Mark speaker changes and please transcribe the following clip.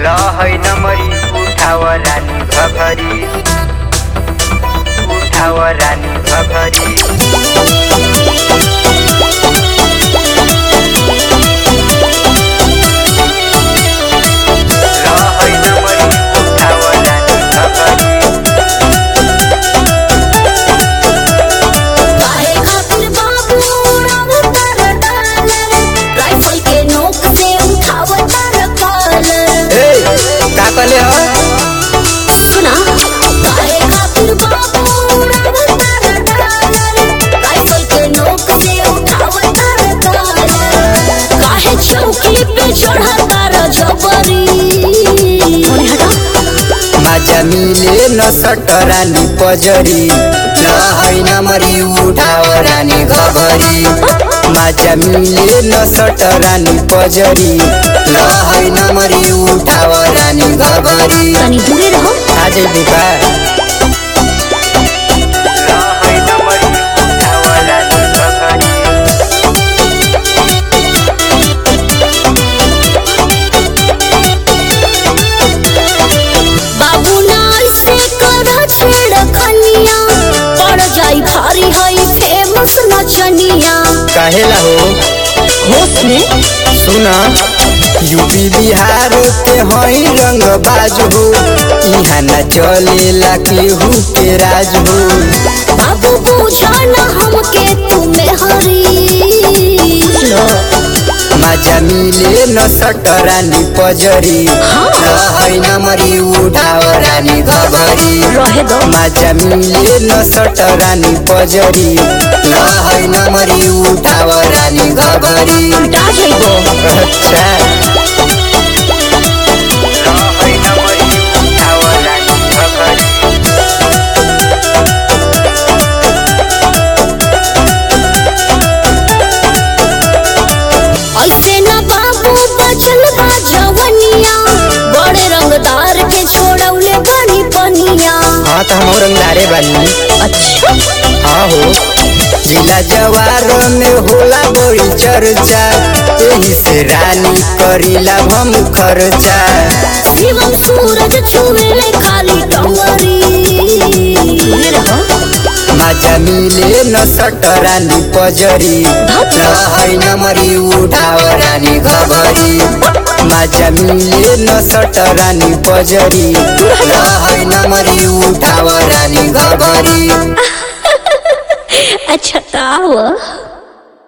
Speaker 1: लहै नमरी उठाव रानी घघरी उठाव रानी घघरी लहै नमरी उठाव रानी घघरी
Speaker 2: काहे खातिर बाबू उड़ावतार डालर राइफल के नोक से उठावतार कॉलर
Speaker 1: ए का कहले ह
Speaker 2: सुना काहे खातिर बाबू उड़ावतार डालर राइफल के नोक से उठावतार कॉलर काहे चौकी पे चढ़ातार जबरी अरे हटा
Speaker 1: माझा मिले न सटरानी पजरी लहै नमरी उठाव रानी घघरी माझा मिले न सटरानी पजरी लहै नमरी उठाव रानी घघरी
Speaker 2: तनी दूरे रहो
Speaker 1: आज बुका लहै नमरी उठाव रानी घघरी
Speaker 2: बाबू नाल से कर छेड़ खनिया पड़ जाई भारी हई फेमस नचनिया
Speaker 1: कहेला हो
Speaker 2: होश में
Speaker 1: सुना यूपी बिहार के हई रंग बाज हो यहाँ न चलेला केहू के राज हो
Speaker 2: बाबू पूछा ना हमके तुम्हें हरी
Speaker 1: मजा मिले न सटरानी पजरी लहै नमरी उठाव रानी घघरी
Speaker 2: रहे दो
Speaker 1: मजा मिले न सटरानी पजरी लहै नमरी उठाव रानी घघरी
Speaker 2: उल्टा जाइबो
Speaker 1: अच्छा लहै नमरी उठाव रानी घघरी
Speaker 2: ऐसे ना बाबू बचल बा जवनिया बड़े रंगदार के छोड़ौले बानी पनिया
Speaker 1: हाँ तो हम रंगदारे बानी
Speaker 2: अच्छा
Speaker 1: हाँ हो जिला जवार में होला बड़ी चर्चा यही से रानी करीला हम खर्चा
Speaker 2: शिवम सूरज छुएले खाली टंगरी
Speaker 1: मजा मिले न सटरानी पजरी लहै नमरी उठाव रानी घघरी मजा मिले न सटरानी पजरी लहै नमरी उठाव रानी घघरी
Speaker 2: अच्छा ताव